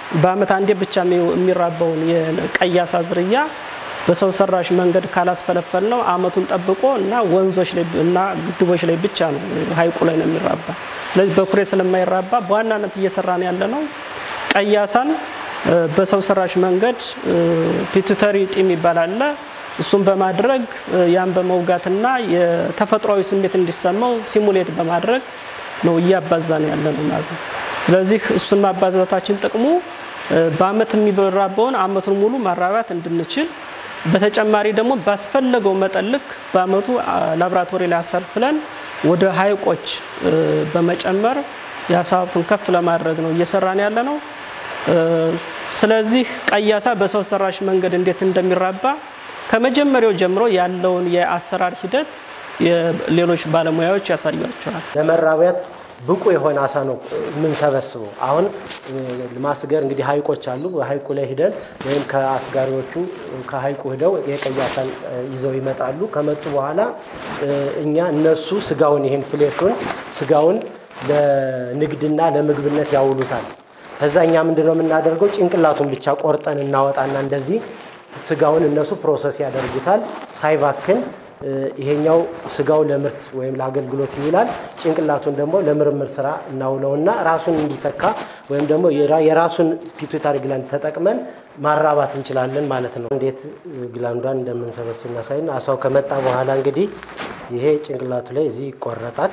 በአመት አንዴ ብቻ የሚራባውን የቀይ አሳ ዝርያ በሰው ሰራሽ መንገድ ካላስፈለፈል ነው አመቱን ጠብቆ እና ወንዞች ላይ እና ግድቦች ላይ ብቻ ነው ሀይቁ ላይ ነው የሚራባ። ስለዚህ በኩሬ ስለማይራባ በዋናነት እየሰራን ያለ ነው ቀይ አሳን በሰው ሰራሽ መንገድ ፒቱተሪ ጢም ይባላል። እሱን በማድረግ ያን በመውጋትና የተፈጥሯዊ ስሜት እንዲሰማው ሲሙሌት በማድረግ ነው እያባዛን ያለ ነው ማለት ነው። ስለዚህ እሱን ማባዛታችን ጥቅሙ በአመት የሚራባውን አመቱን ሙሉ ማራባት እንድንችል በተጨማሪ ደግሞ ባስፈለገው መጠን ልክ በአመቱ ላብራቶሪ ላይ አሳልፍለን ወደ ሀይቆች በመጨመር የአሳ ሀብቱን ከፍ ለማድረግ ነው እየሰራን ያለ ነው። ስለዚህ ቀይ አሳ በሰው ሰራሽ መንገድ እንዴት እንደሚራባ ከመጀመሪያው ጀምሮ ያለውን የአሰራር ሂደት ሌሎች ባለሙያዎች ያሳያቸዋል። ለመራቢያት ብቁ የሆነ አሳ ነው የምንሰበስበው። አሁን ማስገር እንግዲህ ሀይቆች አሉ። በሀይቁ ላይ ሂደን ወይም ከአስጋሪዎቹ ከሀይቁ ሂደው የቀይ አሳን ይዘው ይመጣሉ። ከመጡ በኋላ እኛ እነሱ ስጋውን ይህን ፍሌሹን ስጋውን ለንግድና ለምግብነት ያውሉታል። ከዛ እኛ ምንድነው የምናደርገው? ጭንቅላቱን ብቻ ቆርጠን እናወጣና እንደዚህ ስጋውን እነሱ ፕሮሰስ ያደርጉታል ሳይባክን ይሄኛው ስጋው ለምርት ወይም ለአገልግሎት ይውላል። ጭንቅላቱን ደግሞ ለምርምር ስራ እናውለውና ራሱን እንዲተካ ወይም ደግሞ የራሱን ፒቱታሪ ግላንድ ተጠቅመን ማራባት እንችላለን ማለት ነው። እንዴት ግላንዷን እንደምንሰበስብ እናሳይና አሳው ከመጣ በኋላ እንግዲህ ይሄ ጭንቅላቱ ላይ እዚህ ይቆረጣል።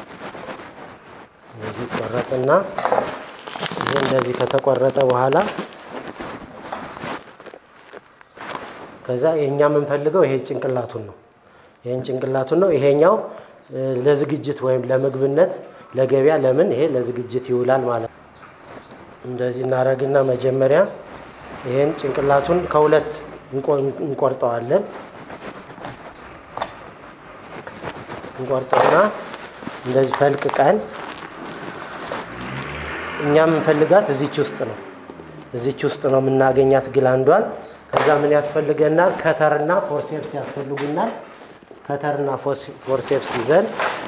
እዚህ ይቆረጥና ይሄ እንደዚህ ከተቆረጠ በኋላ ከዛ የእኛ የምንፈልገው ይሄ ጭንቅላቱን ነው። ይሄን ጭንቅላቱን ነው። ይሄኛው ለዝግጅት ወይም ለምግብነት ለገበያ ለምን ይሄ ለዝግጅት ይውላል ማለት ነው። እንደዚህ እናደርግና መጀመሪያ ይሄን ጭንቅላቱን ከሁለት እንቆርጠዋለን። እንቆርጠውና እንደዚህ ፈልቅቀን እኛ የምንፈልጋት እዚች ውስጥ ነው። እዚች ውስጥ ነው የምናገኛት ግላንዷን። ከዛ ምን ያስፈልገናል? ከተርና ፎርሴፕስ ያስፈልጉናል። ከተርና ፎርሴፕስ ይዘን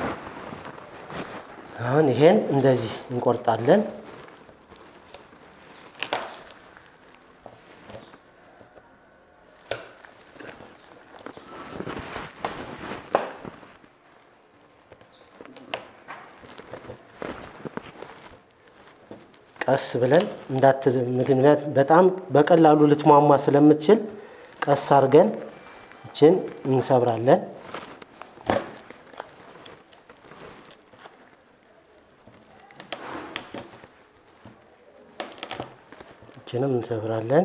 አሁን ይሄን እንደዚህ እንቆርጣለን። ቀስ ብለን እንዳት ምክንያት በጣም በቀላሉ ልትሟሟ ስለምትችል ቀስ አድርገን እችን እንሰብራለን። እችንም እንሰብራለን።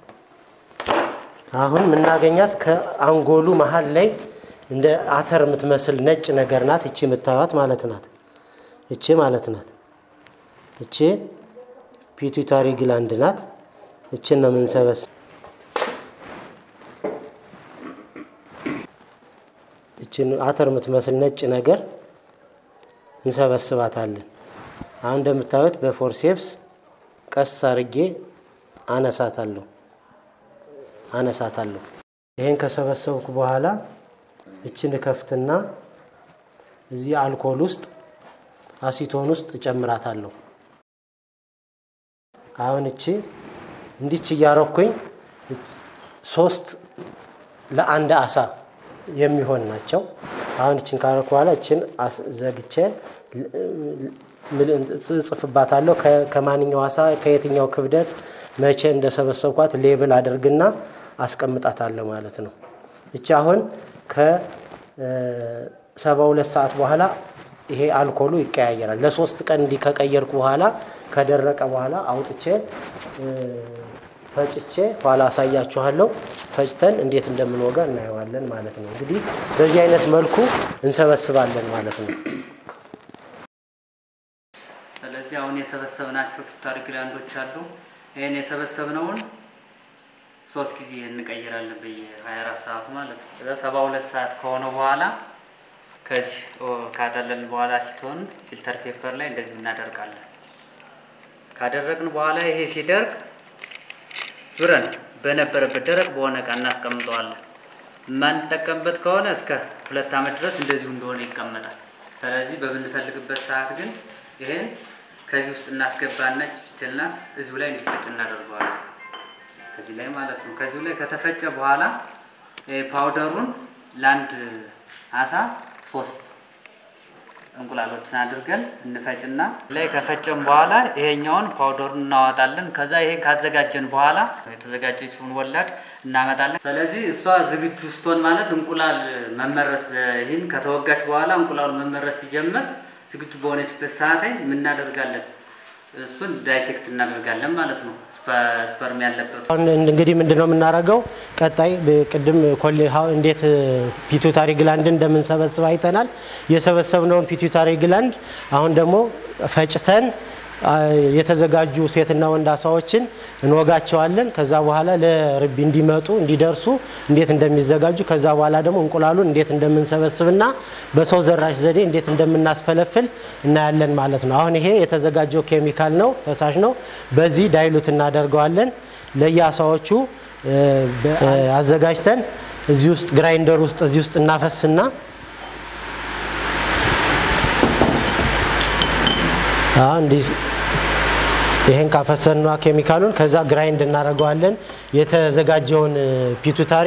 አሁን የምናገኛት ከአንጎሉ መሀል ላይ እንደ አተር የምትመስል ነጭ ነገር ናት። እቺ የምታዩት ማለት ናት። እቺ ማለት ናት። እቺ ፒቱታሪ ግላንድ ናት። እችን ነው የምንሰበስብ። እችን አተር የምትመስል ነጭ ነገር እንሰበስባታለን። አሁን እንደምታዩት በፎርሴፕስ ቀስ አርጌ አነሳታለሁ አነሳታለሁ። ይሄን ከሰበሰብኩ በኋላ እችን ከፍትና እዚህ አልኮል ውስጥ አሲቶን ውስጥ እጨምራታለሁ። አሁን እቺ እንዲች እያረኩኝ ሶስት ለአንድ አሳ የሚሆን ናቸው። አሁን እችን ካረኩ በኋላ እችን ዘግቼ ጽፍባታለሁ። ከማንኛው አሳ ከየትኛው ክብደት መቼ እንደሰበሰብኳት ሌብል አድርግና አስቀምጣታለሁ ማለት ነው። እቺ አሁን ከሰባ ሁለት ሰዓት በኋላ ይሄ አልኮሉ ይቀያየራል። ለሶስት ቀን እንዲህ ከቀየርኩ በኋላ ከደረቀ በኋላ አውጥቼ ፈጭቼ ኋላ አሳያችኋለሁ። ፈጭተን እንዴት እንደምንወጋ እናየዋለን ማለት ነው። እንግዲህ በዚህ አይነት መልኩ እንሰበስባለን ማለት ነው። ስለዚህ አሁን የሰበሰብናቸው ፒቱታሪ ግላንዶች አሉ። ይህን የሰበሰብነውን ሶስት ጊዜ እንቀይራለን በየ24 ሰዓቱ ማለት ነው። ከዛ 72 ሰዓት ከሆነ በኋላ ከዚህ ካጠለልን በኋላ ሲትሆን ፊልተር ፔፐር ላይ እንደዚህ እናደርጋለን። ካደረግን በኋላ ይሄ ሲደርቅ ዙረን በነበረበት ደረቅ በሆነ እቃ እናስቀምጠዋለን። የማንጠቀምበት ከሆነ እስከ ሁለት ዓመት ድረስ እንደዚሁ እንደሆነ ይቀመጣል። ስለዚህ በምንፈልግበት ሰዓት ግን ይሄን ከዚህ ውስጥ እናስገባና ፒስትል ናት እዚሁ ላይ እንዲፈጭ እናደርገዋለን። ከዚህ ላይ ማለት ነው። ከዚሁ ላይ ከተፈጨ በኋላ ፓውደሩን ለአንድ አሳ ሶስት እንቁላሎችን አድርገን እንፈጭና ላይ ከፈጨን በኋላ ይሄኛውን ፓውደሩን እናወጣለን። ከዛ ይሄን ካዘጋጀን በኋላ የተዘጋጀችውን ወላድ እናመጣለን። ስለዚህ እሷ ዝግጁ ስትሆን ማለት እንቁላል መመረት ይህን ከተወጋች በኋላ እንቁላሉ መመረት ሲጀምር ዝግጁ በሆነችበት ሰዓት ላይ የምናደርጋለን እሱን ዳይሴክት እናደርጋለን ማለት ነው። ስፐርም ያለበት አሁን እንግዲህ ምንድን ነው የምናደርገው? ቀጣይ ቅድም እንዴት ፒቱታሪ ግላንድን እንደምንሰበስብ አይተናል። የሰበሰብነውን ፒቱታሪ ግላንድ አሁን ደግሞ ፈጭተን የተዘጋጁ ሴትና ወንድ አሳዎችን እንወጋቸዋለን። ከዛ በኋላ ለርቢ እንዲመጡ እንዲደርሱ እንዴት እንደሚዘጋጁ ከዛ በኋላ ደግሞ እንቁላሉን እንዴት እንደምንሰበስብና በሰው ዘራሽ ዘዴ እንዴት እንደምናስፈለፍል እናያለን ማለት ነው። አሁን ይሄ የተዘጋጀው ኬሚካል ነው፣ ፈሳሽ ነው። በዚህ ዳይሉት እናደርገዋለን። ለየአሳዎቹ አዘጋጅተን እዚህ ውስጥ ግራይንደር ውስጥ እዚህ ውስጥ እናፈስና እንዲህ ይሄን ካፈሰንና ኬሚካሉን ከዛ ግራይንድ እናደርገዋለን። የተዘጋጀውን ፒቱታሪ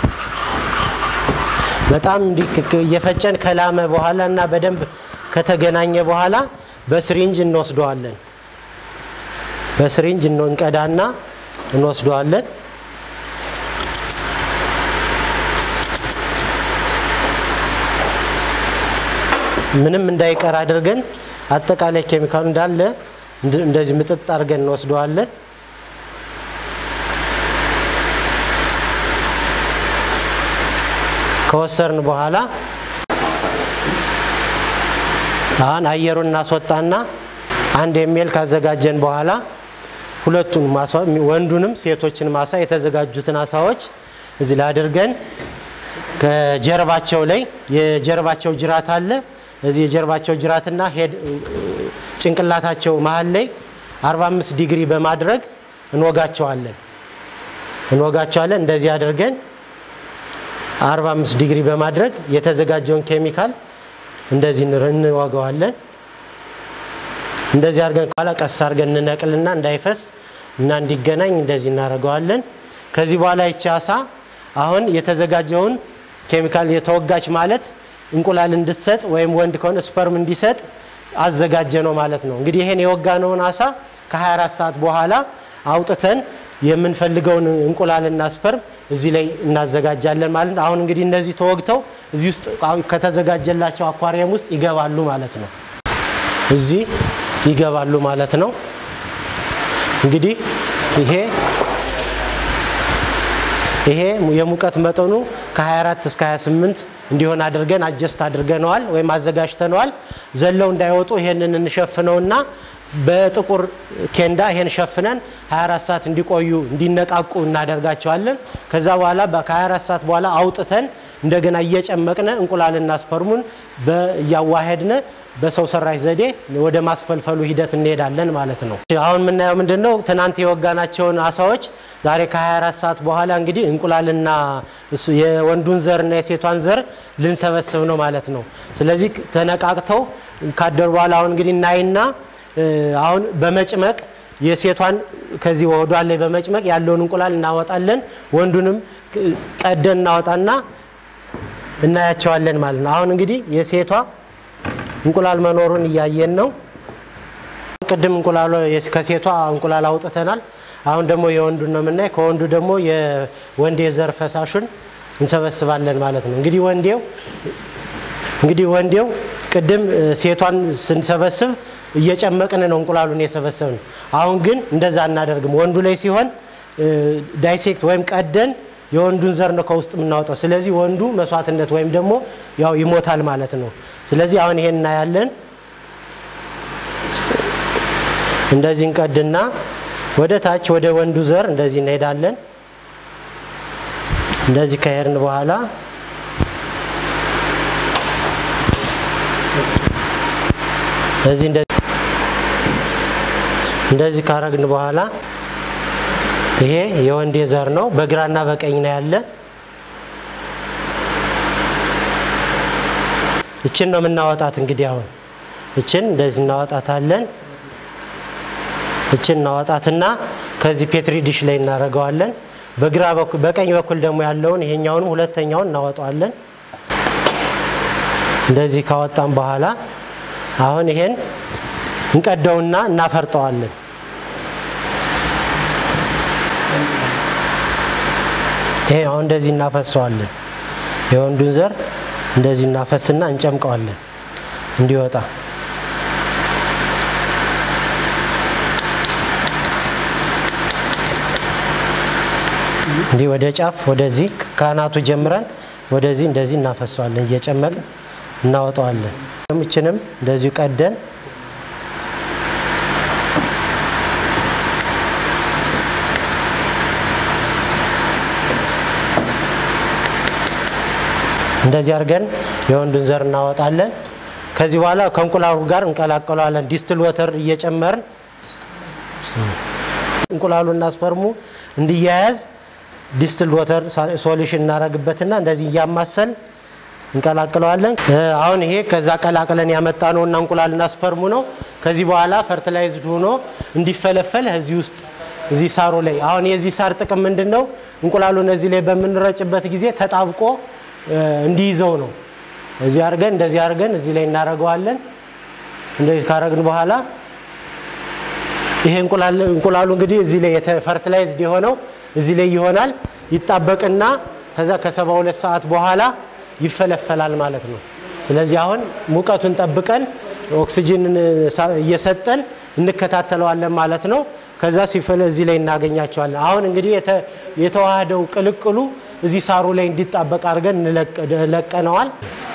በጣም እየፈጨን ከላመ በኋላ እና በደንብ ከተገናኘ በኋላ በስሪንጅ እንወስደዋለን። በስሪንጅ እንቀዳና እንወስደዋለን። ምንም እንዳይቀር አድርገን አጠቃላይ ኬሚካሉ እንዳለ እንደዚህ ምጥጥ አድርገን እንወስደዋለን። ከወሰርን በኋላ አሁን አየሩን እናስወጣና አንድ የሚል ካዘጋጀን በኋላ ሁለቱን ማሳ ወንዱንም ሴቶችን ማሳ የተዘጋጁትን አሳዎች እዚህ ላይ አድርገን ከጀርባቸው ላይ የጀርባቸው ጅራት አለ እዚህ የጀርባቸው ጅራትና ሄድ ጭንቅላታቸው መሀል ላይ 45 ዲግሪ በማድረግ እንወጋቸዋለን እንወጋቸዋለን። እንደዚህ አድርገን 45 ዲግሪ በማድረግ የተዘጋጀውን ኬሚካል እንደዚህ እንወገዋለን። እንደዚህ አድርገን በኋላ ቀስ አድርገን እንነቅልና እንዳይፈስ እና እንዲገናኝ እንደዚህ እናደርገዋለን። ከዚህ በኋላ ይቺ አሳ አሁን የተዘጋጀውን ኬሚካል የተወጋች ማለት እንቁላል እንድትሰጥ ወይም ወንድ ከሆነ ስፐርም እንዲሰጥ አዘጋጀ ነው ማለት ነው። እንግዲህ ይሄን የወጋነውን አሳ ከ24 ሰዓት በኋላ አውጥተን የምንፈልገውን እንቁላልና ስፐርም እዚህ ላይ እናዘጋጃለን ማለት ነው። አሁን እንግዲህ እነዚህ ተወግተው እዚህ ውስጥ ከተዘጋጀላቸው አኳሪየም ውስጥ ይገባሉ ማለት ነው። እዚህ ይገባሉ ማለት ነው። እንግዲህ ይሄ ይሄ የሙቀት መጠኑ ከ24 እስከ 28 እንዲሆን አድርገን አጀስት አድርገነዋል ወይም አዘጋጅተነዋል። ዘለው እንዳይወጡ ይሄንን እንሸፍነውና በጥቁር ኬንዳ ይሄን ሸፍነን 24 ሰዓት እንዲቆዩ እንዲነቃቁ እናደርጋቸዋለን። ከዛ በኋላ ከ24 ሰዓት በኋላ አውጥተን እንደገና እየጨመቅነ እንቁላልና ስፐርሙን እያዋሄድነ በሰው ሰራሽ ዘዴ ወደ ማስፈልፈሉ ሂደት እንሄዳለን ማለት ነው። አሁን የምናየው ምንድን ነው? ትናንት የወጋናቸውን አሳዎች ዛሬ ከ24 ሰዓት በኋላ እንግዲህ እንቁላልና የወንዱን ዘርና የሴቷን ዘር ልንሰበስብ ነው ማለት ነው። ስለዚህ ተነቃቅተው ካደሩ በኋላ አሁን እንግዲህ እናይና አሁን በመጭመቅ የሴቷን ከዚህ ወዷ ላይ በመጭመቅ ያለውን እንቁላል እናወጣለን። ወንዱንም ቀደን እናወጣና እናያቸዋለን ማለት ነው። አሁን እንግዲህ የሴቷ እንቁላል መኖሩን እያየን ነው። ቅድም እንቁላሉ ከሴቷ እንቁላል አውጥተናል። አሁን ደግሞ የወንዱን ነው የምናይ። ከወንዱ ደግሞ የወንዴ ዘር ፈሳሹን እንሰበስባለን ማለት ነው። እንግዲህ ወንዴው እንግዲህ ወንዴው ቅድም ሴቷን ስንሰበስብ እየጨመቅን ነው እንቁላሉን የሰበሰብን። አሁን ግን እንደዛ አናደርግም። ወንዱ ላይ ሲሆን ዳይሴክት ወይም ቀደን የወንዱን ዘር ነው ከውስጥ የምናወጣው። ስለዚህ ወንዱ መስዋዕትነት ወይም ደግሞ ያው ይሞታል ማለት ነው። ስለዚህ አሁን ይሄን እናያለን። እንደዚህ እንቀድና ወደ ታች ወደ ወንዱ ዘር እንደዚህ እንሄዳለን። እንደዚህ ከሄድን በኋላ እዚህ እንደዚህ ካረግን በኋላ ይሄ የወንዴ ዘር ነው። በግራና በቀኝ ነው ያለ። እችን ነው የምናወጣት። እንግዲህ አሁን እችን እንደዚህ እናወጣታለን። እችን እናወጣትና ከዚህ ፔትሪ ዲሽ ላይ እናደርገዋለን። በግራ በኩል በቀኝ በኩል ደግሞ ያለውን ይሄኛውንም ሁለተኛውን እናወጣዋለን። እንደዚህ ካወጣን በኋላ አሁን ይሄን እንቀደውና እናፈርጠዋለን። ይሄ አሁን እንደዚህ እናፈሰዋለን። የወንዱን ዘር እንደዚህ እናፈስና እንጨምቀዋለን እንዲወጣ እንዲህ ወደ ጫፍ ወደዚህ ካናቱ ጀምረን ወደዚህ እንደዚህ እናፈሰዋለን። እየጨመቅን እናወጣዋለን። እችንም እንደዚሁ ቀደን እንደዚህ አድርገን የወንዱን ዘር እናወጣለን። ከዚህ በኋላ ከእንቁላሉ ጋር እንቀላቀለዋለን። ዲስትል ወተር እየጨመርን እንቁላሉና ስፐርሙ እንዲያያዝ ዲስትል ወተር ሶሉሽን እናደርግበትና እንደዚህ እያማሰል እንቀላቅለዋለን። አሁን ይሄ ከዛ ቀላቅለን ያመጣ ነው እና እንቁላልና ስፐርሙ ነው። ከዚህ በኋላ ፈርቲላይዝድ ሆኖ እንዲፈለፈል እዚህ ውስጥ እዚህ ሳሩ ላይ አሁን የዚህ ሳር ጥቅም ምንድን ነው? እንቁላሉን እዚህ ላይ በምንረጭበት ጊዜ ተጣብቆ እንዲይዘው ነው። እዚህ አድርገን እንደዚህ አድርገን እዚህ ላይ እናደርገዋለን። እንደዚህ ካረግን በኋላ ይሄ እንቁላሉ እንግዲህ እዚህ ላይ ፈርቲላይዝድ የሆነው እዚህ ላይ ይሆናል። ይጣበቅና ከዛ ከሰባ ሁለት ሰዓት በኋላ ይፈለፈላል ማለት ነው። ስለዚህ አሁን ሙቀቱን ጠብቀን ኦክሲጅንን እየሰጠን እንከታተለዋለን ማለት ነው። ከዛ ሲፈለ እዚህ ላይ እናገኛቸዋለን። አሁን እንግዲህ የተዋህደው ቅልቅሉ እዚህ ሳሩ ላይ እንዲጣበቅ አድርገን ለቀነዋል።